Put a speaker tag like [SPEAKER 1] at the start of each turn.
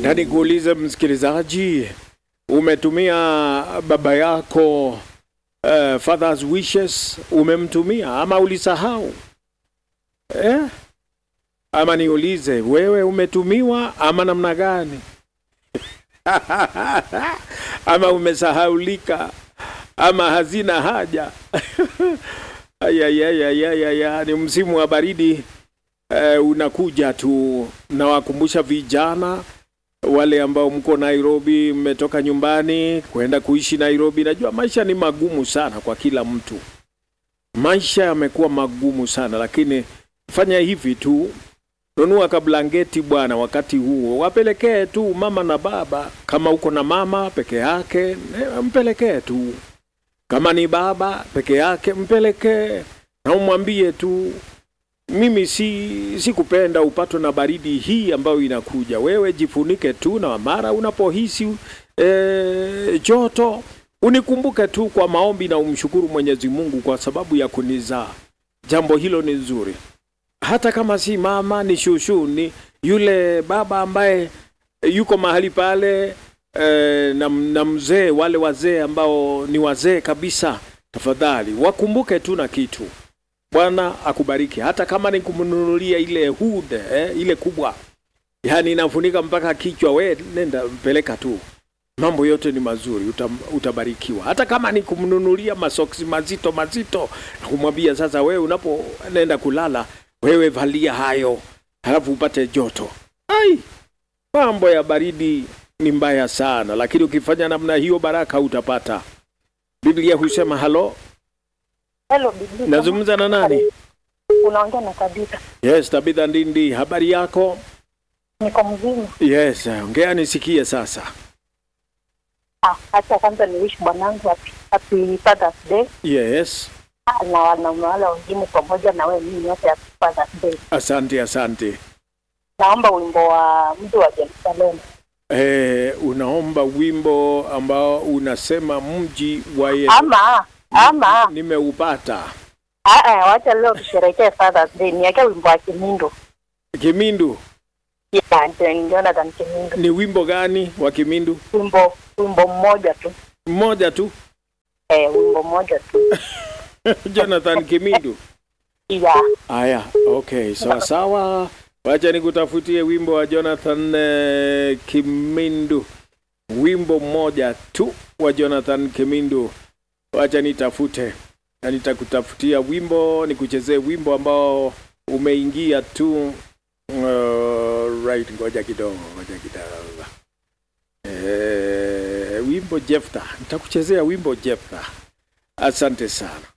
[SPEAKER 1] Na nikuulize msikilizaji, umetumia baba yako uh, father's wishes, umemtumia ama ulisahau eh? Ama niulize wewe, umetumiwa ama namna gani? ama umesahaulika ama hazina haja Ayayayayaya, ni msimu wa baridi eh, unakuja tu. Nawakumbusha vijana wale ambao mko Nairobi, mmetoka nyumbani kwenda kuishi Nairobi. Najua maisha ni magumu sana kwa kila mtu, maisha yamekuwa magumu sana, lakini fanya hivi tu, nunua kablangeti bwana, wakati huo wapelekee tu mama na baba. Kama uko na mama peke yake, eh, mpelekee tu kama ni baba peke yake mpelekee, na umwambie tu, mimi si sikupenda upatwe na baridi hii ambayo inakuja. Wewe jifunike tu, na mara unapohisi e, joto unikumbuke tu kwa maombi, na umshukuru Mwenyezi Mungu kwa sababu ya kunizaa. Jambo hilo ni nzuri, hata kama si mama, ni shushu, ni yule baba ambaye yuko mahali pale eh, na, na mzee wale wazee ambao ni wazee kabisa, tafadhali wakumbuke tu na kitu. Bwana akubariki, hata kama ni kumnunulia ile hood eh, ile kubwa, yani inafunika mpaka kichwa, we nenda mpeleka tu, mambo yote ni mazuri, uta, utabarikiwa. Hata kama ni kumnunulia masoksi mazito mazito na kumwambia sasa, wewe unapoenda kulala, wewe valia hayo, halafu upate joto. Ai, mambo ya baridi ni mbaya sana, lakini ukifanya namna hiyo baraka utapata. Biblia husema halo,
[SPEAKER 2] Hello, bibi.
[SPEAKER 1] nazungumza na nani?
[SPEAKER 2] Unaongea na Tabitha.
[SPEAKER 1] Yes, Tabitha Ndindi, habari yako?
[SPEAKER 2] Niko mzima.
[SPEAKER 1] Yes, ongea nisikie sasa.
[SPEAKER 2] Ah, acha kwanza niwish bwanangu happy, happy Father's Day
[SPEAKER 1] Yes,
[SPEAKER 2] Ah, na wanaume wale wengine pamoja na wewe mimi yote happy Father's Day.
[SPEAKER 1] asante asante.
[SPEAKER 2] Naomba wimbo wa mji wa Jerusalem.
[SPEAKER 1] Eh, unaomba wimbo ambao unasema mji wa Yesu.
[SPEAKER 2] Ama ama
[SPEAKER 1] Nimeupata.
[SPEAKER 2] ah ah, wacha leo tusherehekee Father's Day. Niweke wimbo wa Kimindu.
[SPEAKER 1] Kimindu,
[SPEAKER 2] Yeah, Jonathan Kimindu.
[SPEAKER 1] ni wimbo gani wa Kimindu?
[SPEAKER 2] Wimbo wimbo mmoja tu.
[SPEAKER 1] Mmoja tu.
[SPEAKER 2] Eh, wimbo mmoja tu.
[SPEAKER 1] Jonathan Kimindu.
[SPEAKER 2] Yeah.
[SPEAKER 1] Aya, okay, sawa sawa. Wacha nikutafutie wimbo wa Jonathan eh, Kimindu, wimbo mmoja tu wa Jonathan Kimindu. Wacha nitafute na nitakutafutia wimbo, nikuchezee wimbo ambao umeingia tu. Uh, right, ngoja kidogo, ngoja kidogo. Eh, wimbo Jefta, nitakuchezea wimbo Jefta. Asante sana.